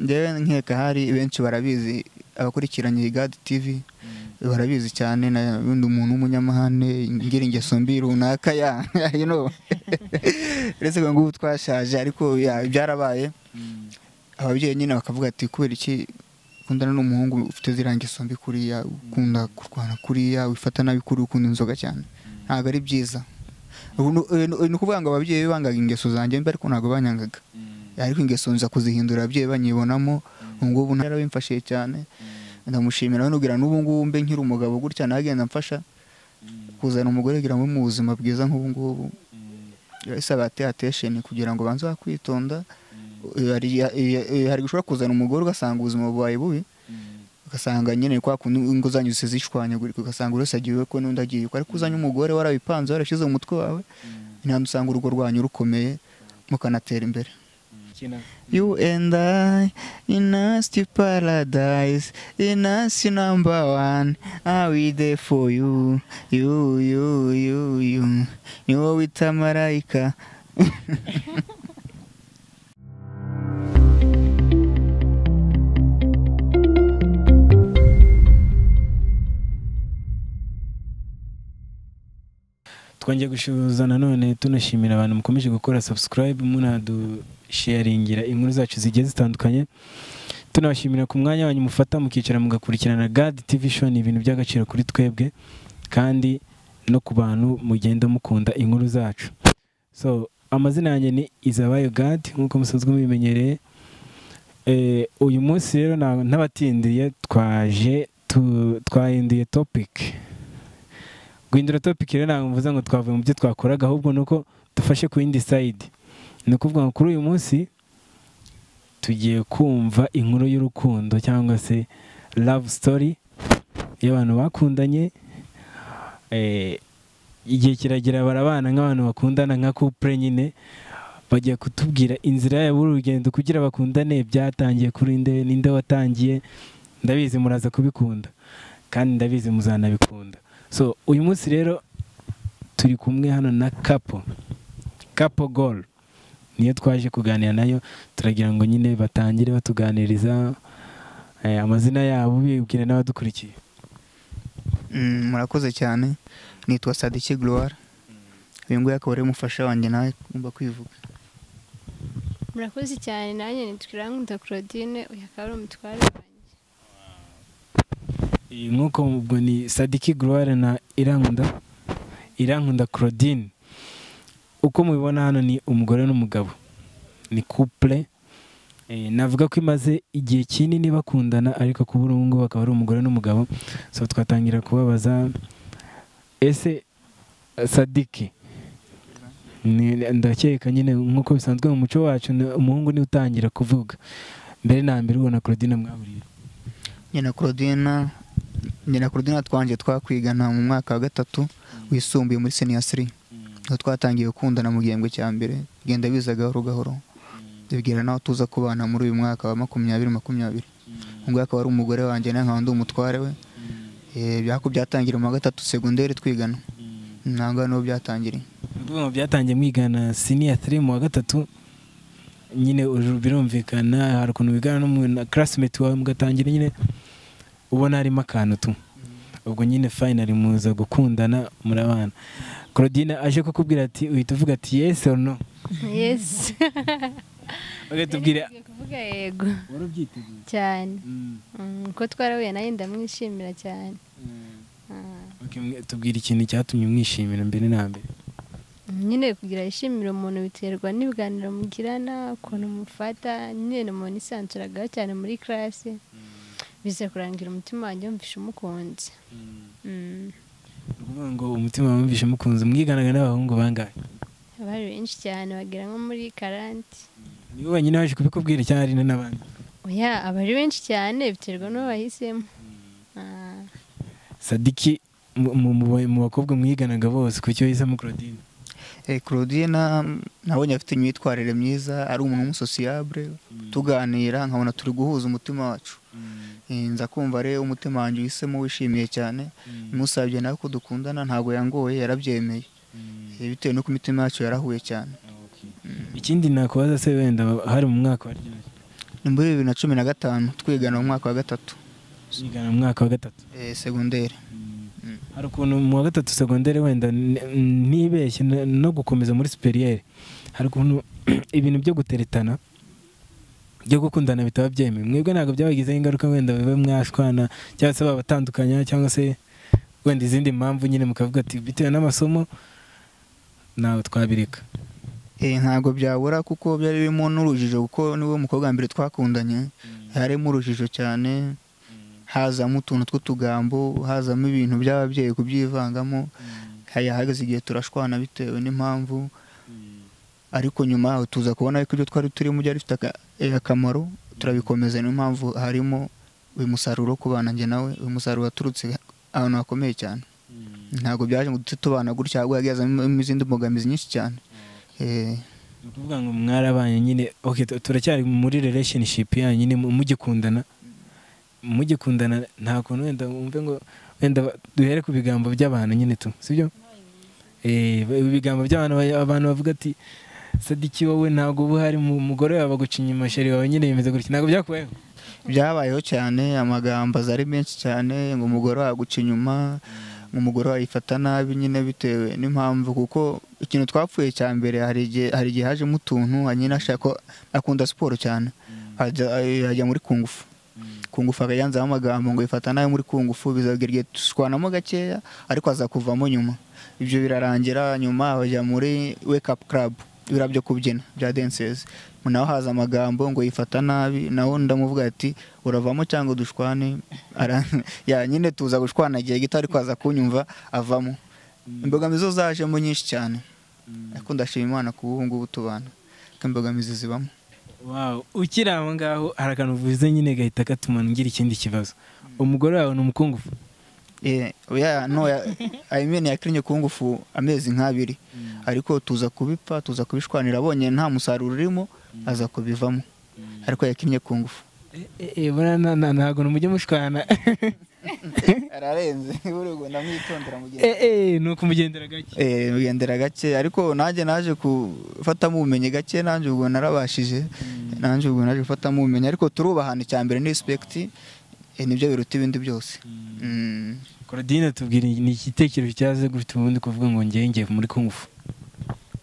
njyewe nkeka hari benshi barabizi abakurikiranye iyi gadi tivi barabizi cyane na undi muntu w'umunyamahane ngira ingeso mbi runaka ya you know uretse ko ngubu twashaje ariko ya, byarabaye ababyeyi nyine bakavuga ati kubera iki ukundana n'umuhungu ufite ziriya ngeso mbi kuriya ukunda kurwana kuriya wifata nabi kuri ukunda inzoga cyane ntabwo ari byiza Ubu ni ubu ni ukuvuga ngo ababyeyi be bangaga ingeso zanjye mbi ariko ntabwo banyangaga ariko ingeso nza kuzihindura ababyeyi banyibonamo ubu ngubu ntarabimfashije cyane ndamushimira nubwira n'ubu ngubu mbe nkiri umugabo gutya nagenda mfasha kuzana umugore kugira ngo mu buzima bwiza nk'ubu ngubu bisaba atesheni kugira ngo banze wakwitonda hari hari gushobora kuzana umugore ugasanga ubuzima bubaye bubi ugasanga nyine kwa kundi ingo zanyu zose zishwanyagurika ugasanga urese agiye iwe ko n'undi agiye iwe ariko uzanye umugore warabipanze warashyize mu mutwe wawe ntabwo usanga urugo rwanyu rukomeye mukanatera imbere You and I in a nasty paradise, in a nasty number one. Are we there for you? You, you, you, you. Ni wowe wita marayika. twongeye gushuza nanone tunashimira abantu mukomeje gukora subscribe munadusharingira inkuru zacu zigiye zitandukanye tunabashimira ku mwanya wanyu mufata mukicara mugakurikirana gad tv show ni ibintu by'agaciro kuri twebwe kandi no ku bantu mugenda mukunda inkuru zacu so amazina yanjye ni izabayo gad nk'uko musanzwe mubimenyereye Eh, uyu munsi rero nta- ntabatindiye twaje tu- twahinduye topic guhindura topic rero ntabwo mvuze ngo twavuye mu byo twakoraga ahubwo ni uko dufashe ku yindi side ni ukuvuga ngo kuri uyu munsi tugiye kumva inkuru y'urukundo cyangwa se love story y'abantu bakundanye Eh, igihe kiragera barabana nk'abantu bakundana nka couple nyine bagiye kutubwira inzira yabo urugendo kugira bakundane byatangiye kuri nde ninde watangiye ndabizi muraza kubikunda kandi ndabizi muzanabikunda so uyu munsi rero turi kumwe hano na kapo kapo gol niyo twaje kuganira nayo turagira ngo nyine batangire batuganiriza eh, amazina yabo bibwira n'abadukurikiye Mm, murakoze cyane nitwa sadiki gloire uyu nguyu akaba ari umufasha wanjye nawe ugomba kwivuga murakoze cyane nanjye nitwa irankunda claudine uyu akaba ari umutware wanjye Eh, nk'uko ubwo ni sadiki gloire na irankunda irankunda claudine uko mubibona hano ni umugore n'umugabo ni couple Eh, navuga ko imaze igihe kinini bakundana ariko kuri ubu ngubu akaba ari umugore n'umugabo so twatangira kubabaza ese eh, sadiki ni- ndakeka nyine nk'uko bisanzwe mu muco wacu ni- umuhungu niwe utangira kuvuga mbere na mbere ubona claudine mwahuriye njye na claudine njye na claudine twanjye twakwigana mu mwaka wa gatatu wisumbuye muri senior siri aho twatangiye gukundana mu gihembwe cya mbere bigenda biza gahoro gahoro bigera naho tuza kubana muri uyu mwaka wa makumyabiri makumyabiri uyu nguyu akaba ari umugore wanjye nawe nkaba ndi umutware we Eh, byako byatangira mu wa gatatu segonderi twigana ntabwo niho byatangiriye Ni ukuvuga ngo byatangiye mwigana siniya tiri mu wa gatatu nyine uru birumvikana hari ukuntu wigana n'umuntu classmate wawe mugatangira nyine ubona harimo akantu tu ubwo nyine finally muza gukundana murabana Claudine aje kukubwira ati uhita uvuga ati yes or no yesi bagahita ubwira Ngiye kuvuga yego wari ubyiteguye cyane Mm, Mm, ko twarahuye nawe ndamwishimira cyane mm. Ah, Okay, mwe- tubwira ikintu cyatumye umwishimira mbere na mbere nyine kugira yishimire umuntu biterwa n'ibiganiro mugirana ukuntu mufata nyine umuntu isanzuragaho cyane muri karasi biza kurangira umutima wanjye wumvishe umukunze Mm, Ni ukuvuga ngo umutima wamwumvishe mukunze mwiganaga n'abahungu bangahe abari benshi cyane bagera nko muri karanti niwe wenyine waje kubikubwira cyangwa hari n'abandi oya abari benshi cyane biterwa n'uwo bahisemo Ah. sadiki mu- mu- mu mu bakobwa mwiganaga bose ku cyo yisemo claudine Eh, claudine nabonye afite imyitwarire myiza ari umuntu w'umusosiyabure tuganira nkabona turi guhuza umutima wacu Eh, nza kumva rero umutima wanjye uhisemo wishimiye cyane musabye nawe ko dukundana ntabwo yangoye yarabyemeye Eh, bitewe nuko imitima yacu yarahuye cyane ikindi nakubaza se wenda hari mu mwaka wa ryari ni muri bibiri na cumi na gatanu twigana mu mwaka wa gatatu yigana mu mwaka wa gatatu eh, segonderi hari ukuntu mu wa gatatu segonderi wenda n- n- ntibeshye n- no gukomeza muri superiyeri hari ukuntu ibintu byo guteretana byo gukundana bitaba byemewe mwebwe ntabwo byabagizeho ingaruka wenda bibe mwashwana cyangwa se babatandukanya cyangwa se wenda izindi mpamvu nyine mukavuga ati bitewe n'amasomo ntawe twabireka Eh, ntabwo byabura kuko byari birimo n'urujijo kuko niwe mukobwa wa mbere twakundanye harimo urujijo cyane hazamo utuntu tw'utugambo hazamo ibintu by'ababyeyi kubyivangamo hari ahageze igihe turashwana bitewe n'impamvu ariko nyuma yaho tuza kubona ko ibyo twari turimo byari bifite aka- eh, akamaro turabikomeza niyo mpamvu harimo uyu musaruro wo kubana njye nawe uyu musaruro waturutse ahantu hakomeye cyane ntabwo byaje ngo duhite tubana gutya ahubwo yagezamo izindi mbogamizi nyinshi cyane Eh, ni ukuvuga ngo mwarabanye nyine okay, tu- turacyari muri relationship yanyu nyine mu- mugikundana mugikundana nta kuntu wenda wumve ngo wenda ba- duhere ku bigambo by'abantu nyine tu sibyo eh ba- ibigambo by'abantu ba- abantu bavuga ati sadiki wowe ntabwo uba uhari mu- umugore wawe aguca inyuma sheri wawe nyine yemeze gutya ntabwo byakubayeho byabayeho cyane amagambo aza ari menshi cyane ngo umugore waguca inyuma ngo umugore wayifata nabi nyine bitewe n'impamvu kuko ikintu twapfuye cya mbere hari igihe hari igihe hajemo utuntu nyine ashaka ko- akunda siporo cyane ajya ajya muri kungufu kungufu akayanzaho amagambo ngo ifata nabi muri kungufu bizagera igihe dushwanamo gakeya ariko azakuvamo nyuma ibyo birarangira nyuma bajya muri wake up club ibira byo kubyina bya dances naho haza amagambo ngo yifata nabi naho undi ndamuvuga ati uravamo cyangwa dushwane Ara- ya nyine tuza gushwana igihe gito ariko aza kunyumva avamo imbogamizi zo zajemo nyinshi cyane ariko ndashima imana ku ubu ngubu tubana ko imbogamizi zibamo wow ukiri aho ngaho hari akantu uvuze nyine gahita gatuma ngira ikindi kibazo umugore wawe ni umukungufu Eh, oya no ya- I mean yakinnye ku ngufu amezi nk'abiri ariko tuza kubipa tuza kubishwanira abonye nta musaruro urimo aza kubivamo ariko yakinnye ku ngufu Eh, eh, eh, buriya na- na- ntabwo mujye mushwana ararenze urego ndamwitondera mu gihe Eh, eh, ni ukumugendera gake eh ugendera gake ariko nanjye naje gufatamo ubumenyi gake nanjye ubwo narabashije nanjye ubwo naje gufatamo ubumenyi ariko turubahana icya mbere ni respect eh, nibyo biruta ibindi byose Mm. korodine tubwira ni igitekerezo cyaze gufite ubundi kuvuga ngo ngewe ngiye muri kungufu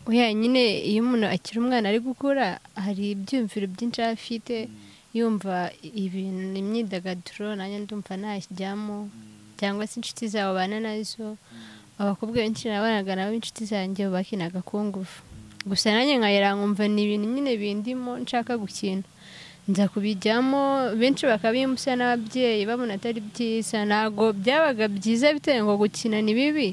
oya nyine iyo umuntu akiri umwana ari gukura hari ibyiyumviro byinshi aba afite yumva ibintu imyidagaduro nanjye ndumva najyamo cyangwa se inshuti zawe ubana nazo abakobwa benshi nabanaga nabo inshuti zanjye bakinaga kungufu gusa nanjye nkayera nkumva ni ibintu nyine bindimo nshaka gukina nza kubijyamo benshi bakabimusa n'ababyeyi babona atari byiza ntabwo byabaga byiza bitewe ngo gukina ni bibi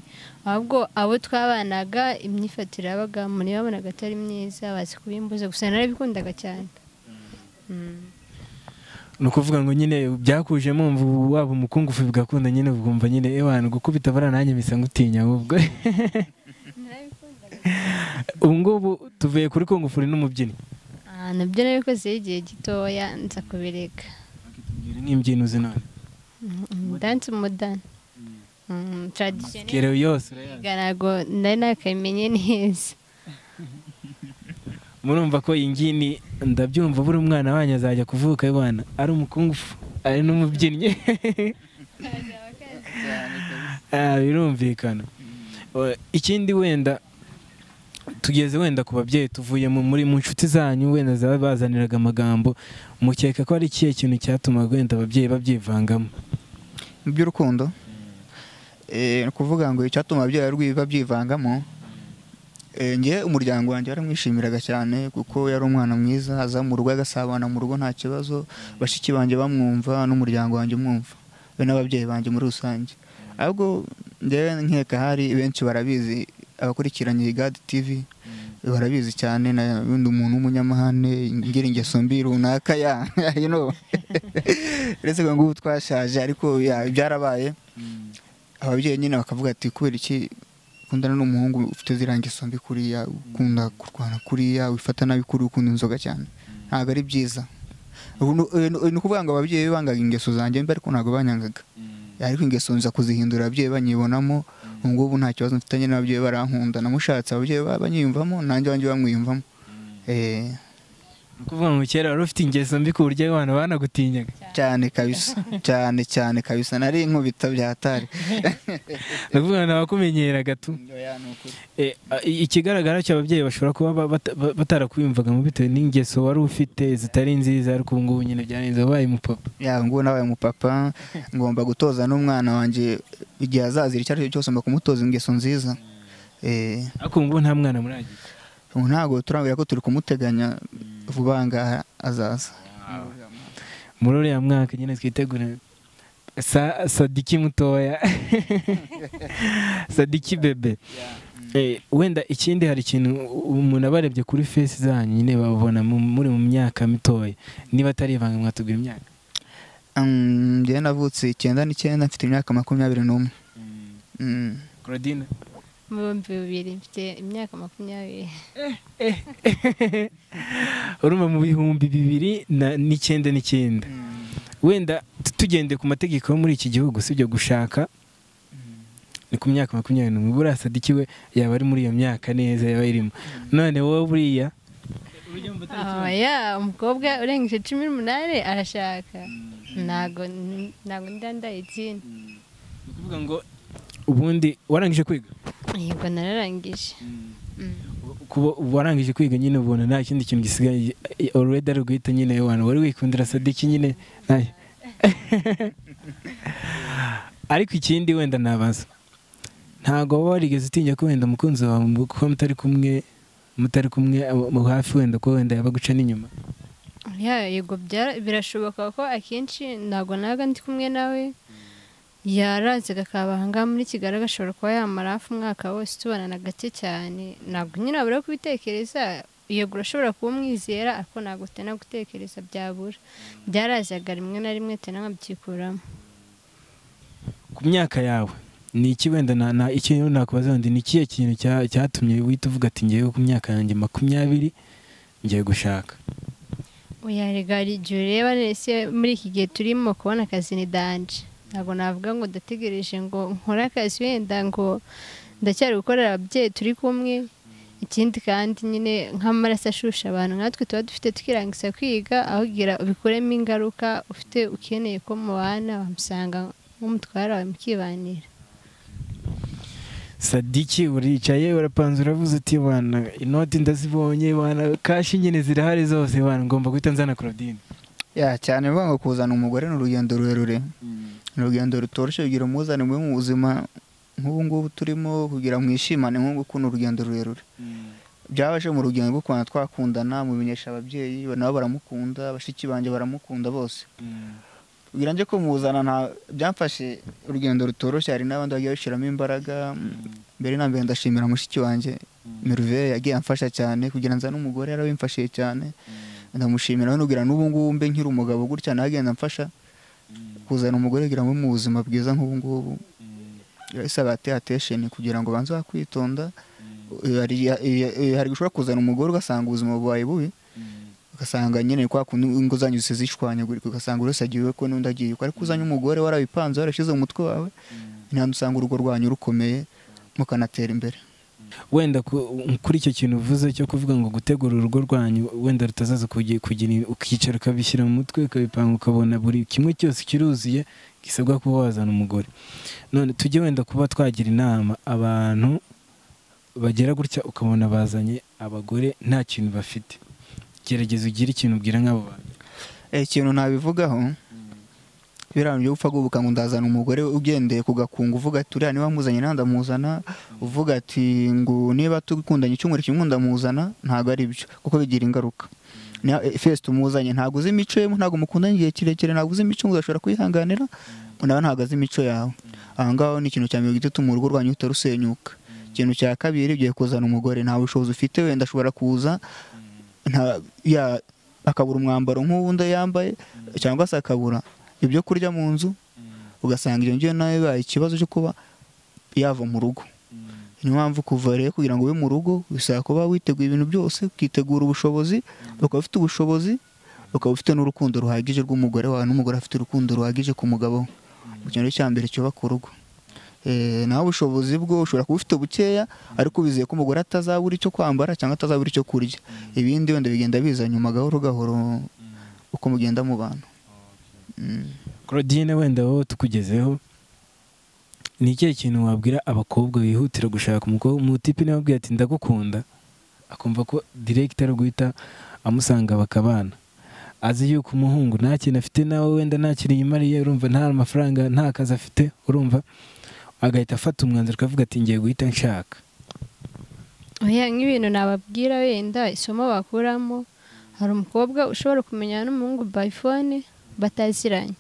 ahubwo abo twabanaga imyifatire yabaga muri babonaga atari myiza bazi kubimbuza gusa narabikundaga cyane Mm. ni ukuvuga ngo nyine byakuje mwumva ubu waba umukungufu bigakunda nyine bwumva nyine ewana gukubita buriya nanjye bisa ngutinya ahubwo ubu ngubu tuvuye kuri kungufu uri n'umubyinnyi Ah, nabyo nabikozeho igihe gitoya nza kubireka Tubwire n'imbyino uzi none danse umudani taradishoni kerewe yose urayazi ntabwo nari nakabimenye neza murumva ko iyi ngini ndabyumva buri umwana wanyu azajya kuvuka ewana ari umukungufu ari n'umubyinnyi Ah, birumvikana Eh, ikindi wenda tugeze wenda ku babyeyi tuvuye mu muri mu nshuti zanyu wenda zabazaniraga amagambo mukeka ko ari ikihe kintu cyatumaga wenda ababyeyi babyivangamo mu by'urukundo Eh, ni ukuvuga ngo icyatuma ababyeyi barwi- babyivangamo Eh, njye umuryango wanjye waramwishimiraga cyane kuko yari umwana mwiza aza mu rugo agasabana mu rugo nta kibazo bashiki banjye bamwumva n'umuryango wanjye umwumva be n'ababyeyi banjye muri rusange ahubwo njyewe nkeka hari benshi barabizi abakurikiranye iyi gadi tivi barabizi cyane na undi umuntu w'umunyamahane ngira ingeso mbi runaka ya you know. uretse ko ngubu twashaje ariko ya, byarabaye ababyeyi nyine bakavuga ati kubera iki ukundana n'umuhungu ufite ziriya ngeso mbi kuriya ukunda kurwana kuriya wifata nabi kuri ukunda inzoga cyane ntabwo ari byiza Ubu ni uyu ni- uyu ni ukuvuga ngo ababyeyi be bangaga ingeso zanjye mbi ariko ntabwo banyangaga ariko ingeso nza kuzihindura ababyeyi banyibonamo ubu ngubu nta kibazo mfitanye n'ababyeyi barankunda namushatse ababyeyi ba- banyiyumvamo nanjye wanjye bamwiyumvamo Eh, ni ukuvuga ngo kera wari ufite ingeso mbi ku buryo abantu banagutinyaga cyane kabisa cyane cyane kabisa nari inkubita byatari ni ukuvuga ngo ntawakumenyeraga tu Eh, a- i- ikigaragara cyo ababyeyi bashobora kuba ba- bata- ba- batarakwiyumvaga mu bitewe n'ingeso wari ufite zitari nziza ariko ubu ngubu nyine byarenze wabaye umupapa ya ngubu nabaye umupapa ngomba gutoza n'umwana wanjye igihe azazira icyo ari cyo cyose ngomba kumutoza ingeso nziza Eh, ariko ubu ngubu nta mwana muragira ubu ntabwo turabwira ko turi kumuteganya vuba ngaha azaza muri uriya mwaka nyine twitegure sa sadiki mutoya sadiki bebe Eh, wenda ikindi hari ikintu u- umuntu aba arebye kuri fesi zanyu nyine babona mu- muri mu myaka mitoya niba atari ivanga mwatubwira imyaka Mm, njyewe navutse icyenda n'icyenda mfite imyaka makumyabiri n'umwe Mm. Claudine mu bihumbi bibiri mfite imyaka makumyabiri urumva mu bihumbi bibiri na- n'icyenda n'icyenda wenda tu- tugendeye ku mategeko yo muri iki gihugu si ibyo gushaka ni ku myaka makumyabiri n'umwe buriya sadiki we yaba ari muri iyo myaka neza yaba irimo none wowe buriya aba ya umukobwa urengeje cumi n'umunani arashaka ntago ntago ndandaye ikindi ni ukuvuga ngo ubundi warangije kwiga yego nararangije Mm. kuba warangije kwiga nyine ubona nta kindi kintu gisigaye already ari guhita nyine wani wari wikundira sadiki nyine nta- ariko ikindi wenda nabaza ntabwo waba warigeze utinya ko wenda umukunzi wawe mu- kuba mutari kumwe mutari kumwe abo- mu hafi wenda ko wenda yaba guca n'inyuma Ya, yego byara- birashoboka ko akenshi ntabwo nabaga ndi kumwe nawe yaranzaga akabanga muri kigali agashobora kuba yamara hafi umwaka wose tubana na gake cyane ntabwo nyine wabura kubitekereza yego urashobora kuba umwizera ariko ntabwo utena gutekereza byabura byarazaga rimwe na rimwe utena nkabyikuramo ku myaka yawe ni iki wenda na, na iki rero nakubaza ndi ni ikihe kintu cya- cyatumye wihita uvuga ati ngewe ku myaka yanjye makumyabiri ngiye gushaka uyaregara igihe ureba nese muri iki gihe turimo kubona akazi ni danje ntabwo navuga ngo ndategereje ngo nkore akazi wenda ngo ndacyari gukorera ababyeyi turi kumwe ikindi kandi nyine nk'amaraso ashusha abantu nkatwe tuba dufite tukirangisa kwiga ahubwira ubikuremo ingaruka ufite ukeneye ko mubana bamusanga nk'umutware wawe mukibanira sadiki uricaye urapanze uravuze uti wana inoti ndazibonye wana kashi nyine zirahari zose wana ngomba guhita nzana Claudine ya cyane bivuga ngo kuzana umugore ni urugendo rurerure ni urugendo rutoroshye kugira umuzane mubi mu buzima nk'ubu ngubu turimo kugira mwishimane nk'ubu ngubu ni urugendo rurerure byabaje mu rugendo rwo kubanza twakundana mubimenyesha ababyeyi nabo baramukunda bashiki banjye baramukunda bose kugira njye kumuzana nta byamfashe urugendo rutoroshye hari n'abandi bagiye bashyiramo imbaraga mbere na mbere ndashimira mushiki wanjye Merveille yagiye amfasha cyane kugira nzane umugore yarawimfashije cyane ndamushimira nubwira n'ubu ngubu mbe nkiri umugabo gutya nawe agenda amfasha kuzana umugore kugira ngo ube mu buzima bwiza nk'ubu ngubu isaba atesheni kugira ngo banze wakwitonda hari hari gushobora kuzana umugore ugasanga ubuzima bwawe bubi ugasanga nyine kwa kundi inguzanyo zose zishwanyagurika ugasanga buri wese agiye iwe ko n'undi agiye ukwe ariko uzanye umugore warabipanze warashyize mu mutwe wawe ntabwo usanga urugo rwanyu rukomeye mukanatera imbere wenda ku- kuri icyo kintu uvuze cyo kuvuga ngo gutegura urugo rwanyu wenda rutazaza kugi- kugira ukicara ukabishyira mu mutwe ukabipanga ukabona buri kimwe cyose kiruzuye gisabwa kuba wazana umugore none tujye wenda kuba twagira inama abantu bagera gutya ukabona bazanye abagore nta kintu bafite gerageza ugire ikintu ubwira nk'abo bantu Eh, ikintu ntabivugaho biriya byo gupfa gubuka ngo ndazana umugore ugendeye ku gakungu uvuga ati uriya niba muzanye nawe ndamuzana uvuga ati ngo niba tukundanye icyumweru kimwe ndamuzana ntabwo ari byo kuko bigira ingaruka Niba- eh, fesi tumuzanye ntabwo uzi imico ye ntabwo mukundanye igihe kirekire ntabwo uzi imico ngo udashobora kwihanganira nawe ntabwo azi imico yawe aho ngaho ni ikintu cya mbere gituma urugo rwanyu rutarusenyuka ikintu cya kabiri ugiye kuzana umugore nta bushobozi ufite wenda ashobora kuza nta- ya- akabura umwambaro nk'uwundi yambaye cyangwa se akabura ibyo kurya mu nzu ugasanga iyo ngiyo nayo bibaye ikibazo cyo kuba yava mu rugo niyo mpamvu kuva rero kugira ngo ube mu rugo bisaba kuba witeguye ibintu byose ukitegura ubushobozi ukaba ufite ubushobozi ukaba ufite n'urukundo ruhagije rw'umugore wawe n'umugore afite urukundo ruhagije ku mugabo we ikintu cya mbere cyubaka urugo Eh, naho ubushobozi bwo ushobora kuba ufite bukeya ariko wizeye ko umugore atazabura icyo kwambara cyangwa atazabura icyo kurya ibindi wenda bigenda biza nyuma gahoro gahoro uko mugenda mu bantu Mm. claudine wenda wowe tukugezeho ni ikihe kintu wabwira abakobwa bihutira gushaka umukobwa umutipe nawe abwira ati ndagukunda akumva ko direkita ari guhita amusanga bakabana azi yuko umuhungu nta kintu afite nawe wenda nta kintu yimariye urumva nta mafaranga nta kazi afite urumva agahita afata umwanzuro akavuga ati ngiye guhita nshaka oya nk'ibintu nababwira wenda isomo bakuramo hari umukobwa ushobora kumenyana n'umuhungu by phone bataziranye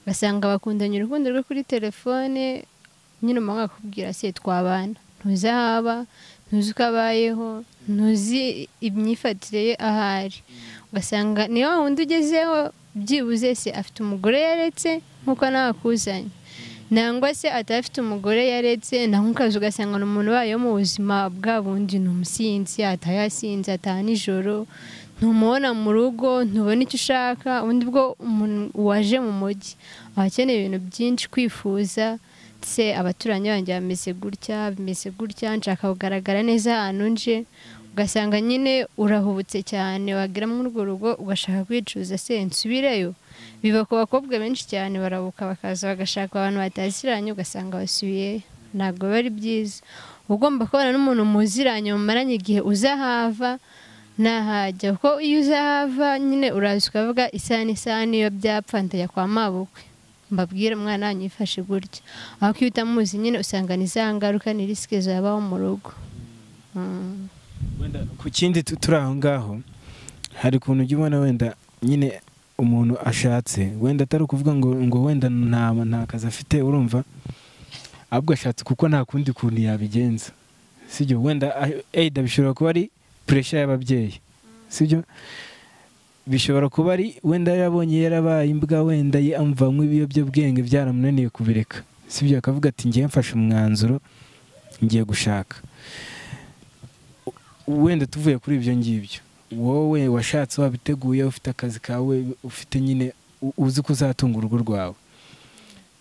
ugasanga bakundanye urukundo rwo kuri telefone nyine umuhungu akakubwira se twabana ntuzi aho aba ntuzi uko abayeho ntuzi imyifatire ye ahari ugasanga niyo wundi ugezeho byibuze se afite umugore yaretse nk'uko nawe akuzanye nangwa se atafite umugore yaretse na nk'ukazi ugasanga ni umuntu ubayeho mu buzima bwa bundi ni umusinzi ataha yasinze ataha nijoro ntumubona mu rugo ntubona icyo ushaka ubundi bwo umuntu waje mu mujyi aba akeneye ibintu byinshi kwifuza se abaturanyi banjye bameze gutya bimeze gutya nshaka kugaragara neza ahantu nje ugasanga nyine urahubutse cyane wagira muri urwo rugo ugashaka kwicuza se nsubireyo biba ku bakobwa benshi cyane barabuka bakaza bagashaka abantu bataziranye ugasanga basubiye ntabwo biba ari byiza uba ugomba kubana n'umuntu muziranye mumaranye igihe uzahava ntahajya kuko iyo uzahava nyine uraza ukavuga isaha n'isaha niyo byapfa ndajya kwa mabukwe mbabwire umwana wanyu yifashe gutya aho iyo utamuzi nyine usanga ni za ngaruka ni risike zabaho mu rugo Mm. wenda ku kindi tu- turi aho ngaho hari ukuntu ujya ubona wenda nyine umuntu ashatse wenda atari ukuvuga ngo ngo wenda nta nta kazi afite urumva ahubwo ashatse kuko nta kundi kuntu yabigenza sibyo wenda a- either bishobora kuba ari puresha y'ababyeyi sibyo bishobora kuba ari wenda yarabonye yarabaye imbwa wenda ye amuvamo ibiyobyabwenge byaramunaniye kubireka sibyo akavuga ati ngiye mfashe umwanzuro ngiye gushaka wenda tuvuye kuri ibyo ngibyo wowe washatse wabiteguye ufite akazi kawe ufite nyine u- uzi ko uzatunga urugo rwawe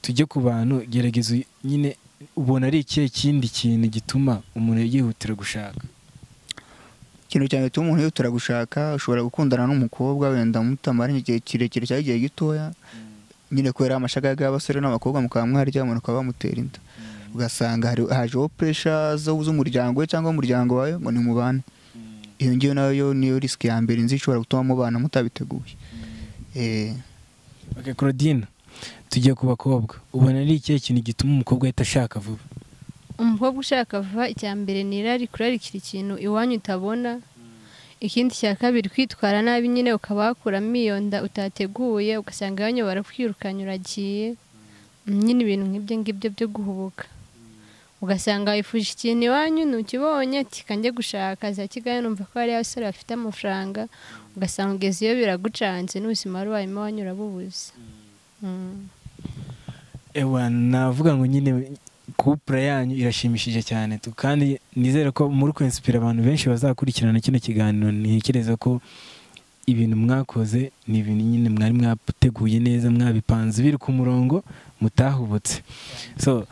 tujye ku bantu gerageza uy- nyine ubona ari ikihe kindi kintu gituma umuntu yihutira gushaka ikintu cyane gituma umuntu yihutira gushaka ushobora gukundana n'umukobwa wenda mutamaranye igihe kirekire cyangwa igihe gitoya nyine kubera amashagaga y'abasore n'abakobwa mukaba mwaryamana ukaba bamutera inda ugasanga hari- hajeho puresha zo- z'umuryango we cyangwa umuryango wawe ngo ni mubane iyo ngiyo nayo yo niyo risike ya mbere nzi ishobora gutuma mubana mutabiteguye Eh, ok claudine tujye ku bakobwa ubona ari ikihe kintu gituma umukobwa ahita ashaka vuba umukobwa ushaka vuba icya mbere ni irari kurarikira ikintu iwanyu utabona ikindi cya kabiri kwitwara nabi nyine ukaba wakuramo iyo nda utateguye ugasanga iwanyu barakwirukanye uragiye nyine ibintu nk'ibyo ngibyo byo guhubuka ugasanga wifuje ikintu iwanyu ntukibonye ati kanjye gushaka za kigali numva ko hariyo abasore bafite amafaranga ugasanga ugeze iyo biragucanze n'ubuzima wari wanyuma iwanyu urabubuze Mm. ewa navuga ngo nyine kupure yanyu irashimishije cyane tu kandi nizere ko muri kwensipira abantu benshi bazakurikirana kino kiganiro ntekereza ko ibintu mwakoze ni ibintu nyine mwari mwateguye neza mwabipanze biri ku murongo mutahubutse so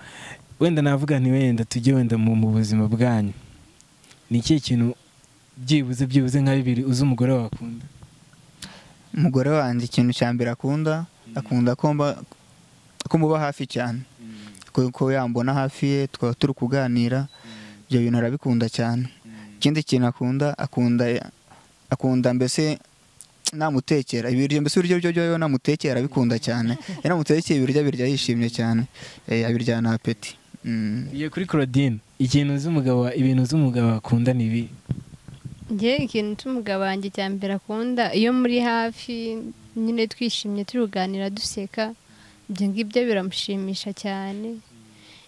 wenda navuga nti wenda tujye wenda mu mu buzima bwanyu ni ikihe kintu byibuze byibuze nka bibiri uzi umugore wakunda umugore wanjye ikintu cya mbere akunda akunda ko mba- ko muba hafi cyane ko ko yambona hafi ye tukaba turi kuganira ibyo bintu arabikunda cyane ikindi kintu akunda akunda akunda mbese namutekera ibiryo mbese ibiryo byo byo namutekera arabikunda cyane iyo namutekeye ibiryo abirya yishimye cyane Eh, abiryana apeti Mm. tugiye kuri claudine ikintu uzi umugabo wa- ibintu uzi umugabo wakunda ni ibi njye ikintu cy'umugabo wanjye cya mbere akunda iyo muri hafi nyine twishimye turi kuganira duseka ibyo ngibyo biramushimisha cyane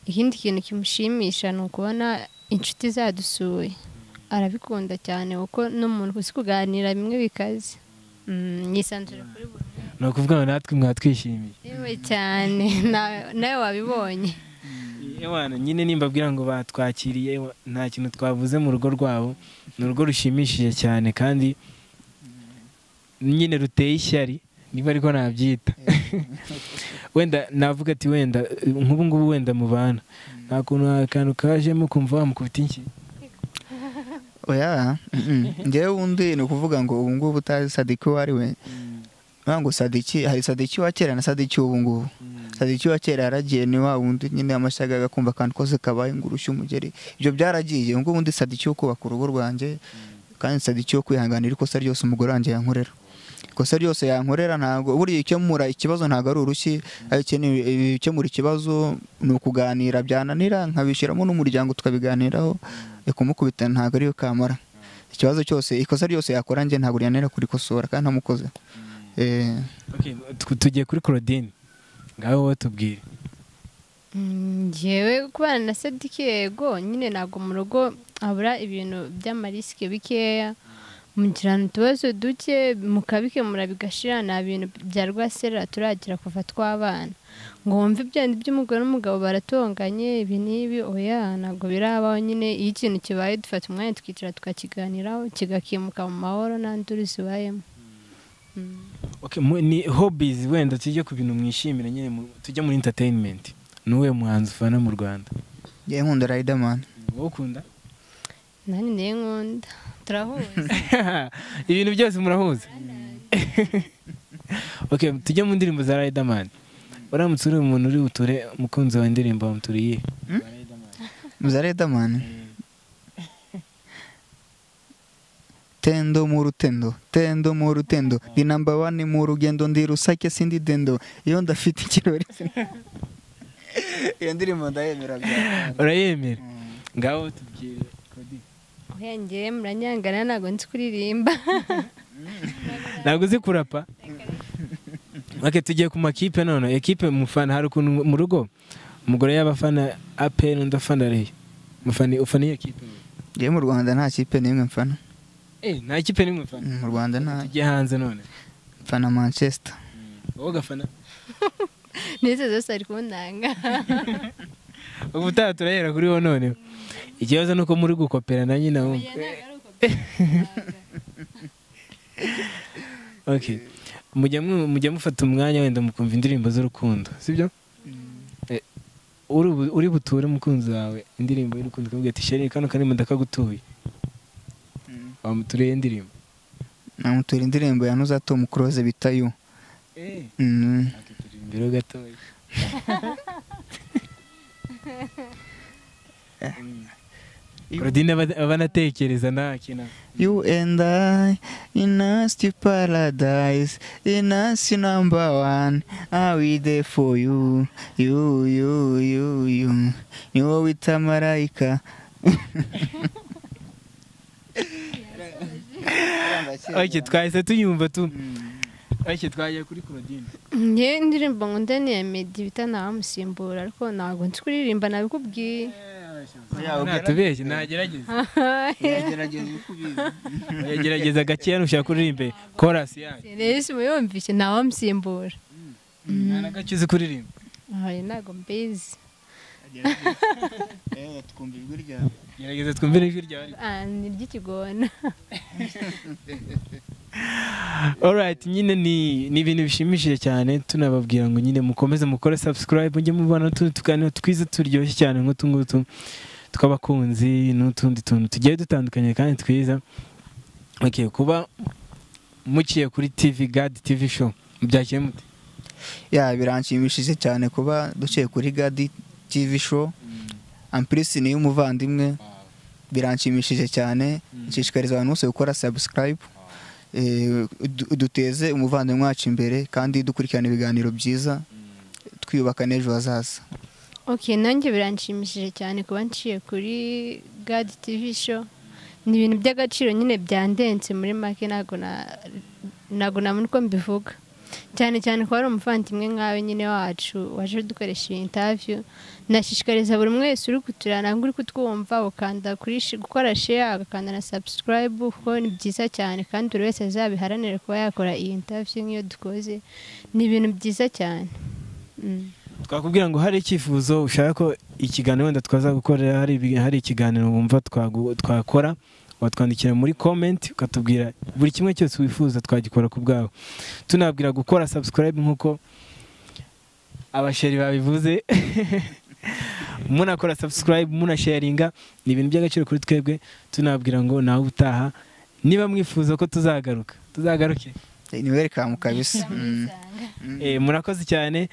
ikindi kintu kimushimisha ni ukubona inshuti zadusuye arabikunda cyane kuko n'umuntu uzi kuganira bimwe bikaze Mm, yisanzura kuri buri ni ukuvuga ngo natwe mwatwishimiye yewe cyane na- nawe wabibonye ewana nyine nimbabwira ngo batwakiriye ewa- nta kintu twavuze mu rugo rwabo ni urugo rushimishije cyane kandi nyine ruteye ishyari niba ariko nabyita wenda navuga ati wenda nk'ubu ngubu wenda mubana nta kuntu akantu kajemo kumva wamukubita inshyi oya mm-mm. njyewe wundi ni ukuvuga ngo ubu ngubu utazi sadiki uwo ari we ngira ngo sadiki hari sadiki wa kera na sadiki w'ubu ngubu sadiki wa kera yaragiye ni wa wundi nyine amashyaga agakumva akantu kose kabaye ngo urushye umugeri ibyo byaragiye ubu ngubu undi sadiki wo kubaka urugo rwanjye kandi sadiki wo kwihanganira ikosa ryose umugore wanjye yankorera ikosa ryose yankorera ntabwo buriya ikemura ikibazo ntabwo ari urushyi akeneye ibikemura ikibazo ni ukuganira byananira nkabishyiramo n'umuryango tukabiganiraho kumukubita ntabwo ariyo kamara ikibazo cyose ikosa ryose yakora njye ntabwo ryananira kurikosora kandi ntamukoze Eh, Okay, tu- tugiye kuri claudine ngaho wowe tubwire Mm, Njyewe kubana na Sedike yego nyine ntabwo mu rugo habura ibintu by'amarisike bikeya mugirana utubazo duke mukabikemura bigashira nta bintu bya rwasera turagira kuva twabana ngo wumve ibyo by'umugore n'umugabo baratonganye ibi n'ibi oya ntabwo birabaho nyine iyo ikintu kibaye dufata umwanya tukicara tukakiganiraho kigakemuka mu mahoro nta nduru zibayemo Okay, mu- ni hobbies wenda tujye ku bintu mwishimira nyine mu- tujye muri entertainment ni uwuhe muhanzi ufana mu rwanda njyewe nkunda riderman wowe ukunda nanjye niyo nkunda turahuza ibintu byose murahuza okay, tujye mu ndirimbo za riderman uramutse uri umuntu uri buture umukunzi wa indirimbo wamuturiye muza riderman tendo mu rutendo tendo mu rutendo ndi namba wani mu rugendo ndi rusake sindi dendo iyo ndafite ikirori iyo ndirimbo ndayemera byane. urayemera Mm. ngaho tubwire Claudine. oya njyewe muranyangana ntabwo nzi kuririmba ntabwo uzi kurapa ok tugiye ku makipe none ekipe mufana hari ukuntu mu rugo umugore y'abafana aperi undi afana reyo mufana ufana iyo kipe njyewe mu rwanda nta kipe n'imwe mfana eh nta kipe n'imwe mufana mu rwanda nta tugiye hanze none mfana manchester wowe ugafana n'izo zose ari kuntanga ubu utaha turahera kuri wowe none ikibazo ni uko muri gukopera na nyina wumva ok mujya mu- mujya mufata umwanya wenda mukumva indirimbo z'urukundo sibyo Eh, uri bu- uri buture umukunzi wawe indirimbo y'urukundo ukavuga ati sheri kano kari ndakagutuye wamuturiye indirimbo namutura indirimbo ya nuzatom close bita yu Mm. imbere gatoya claudine aba- aba anatekereza nta kintu You and I in nasty paradise, in nasty number one. Are we there for you? You, you, you, you. Ni wowe wita marayika. ok twahise tuyumva tu ok twagiye kuri claudine ngewe indirimbo nkunda ni iya medi bita ntawamusimbura ariko ntabwo nzi kuririmba nabikubwiye natubeshye nagerageza yagerageza gakeya nushaka kuririmba korasi yanyu rero muyumvise ntawamusimbura nta na gake uzi kuririmba ayo ntabwo mbizi gerageza twumvire ijwi ryawe Ah, ni iry'ikigona Alright, nyine ni ni ibintu bishimishije cyane tunababwira ngo nyine mukomeze mukore subscribe mujye mubona utundi tuganiro twiza turyoshye cyane nk'utu ngutu tw'abakunzi n'utundi tuntu tugiye dutandukanye kandi twiza okay, kuba muciye kuri TV God TV show mubyakire mute ya biranshimishije cyane kuba duciye kuri gadi tv show ampirisi ni iy'umuvandimwe biranshimishije cyane nshishikariza abantu bose gukora subscribe Eh, du- duteze umuvandimwe wacu imbere kandi dukurikirana ibiganiro byiza twiyubaka n'ejo hazaza ok nanjye biranshimishije cyane kuba nciye kuri gadi tivi show ni ibintu by'agaciro nyine byandenze muri make ntabwo na- ntabwo nabona uko mbivuga cyane cyane ko ari umuvandimwe nkawe nyine wacu waje dukoresha iyi intaviyu nashishikariza buri umwe wese uri kutureba ntabwo uri kutwumva ukanda kuri shi- gukora sheya agakanda na sabusikarayibu kuko ni byiza cyane kandi buri wese azabiharanire kuba yakora iyi intaviyu nk'iyo dukoze ni ibintu byiza cyane Mm. twakubwira ngo hari icyifuzo ushaka ko ikiganiro wenda twaza gukorera hari ibi- hari ikiganiro wumva twagu- twakora watwandikira muri komenti ukatubwira buri kimwe cyose wifuza twagikora ku bwawe tunabwira gukora subscribe nk'uko abasheri babivuze munakora subscribe munasharinga ni ibintu by'agaciro kuri twebwe tunabwira ngo nawe ubutaha niba mwifuza ko tuzagaruka tuzagaruke ni welcome kabisa Mm. Tuzamusanga. Eh, murakoze cyane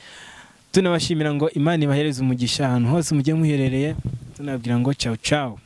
tunabashimira ngo imana ibahereze umugisha ahantu hose mugiye muherereye tunabwira ngo cawu cawu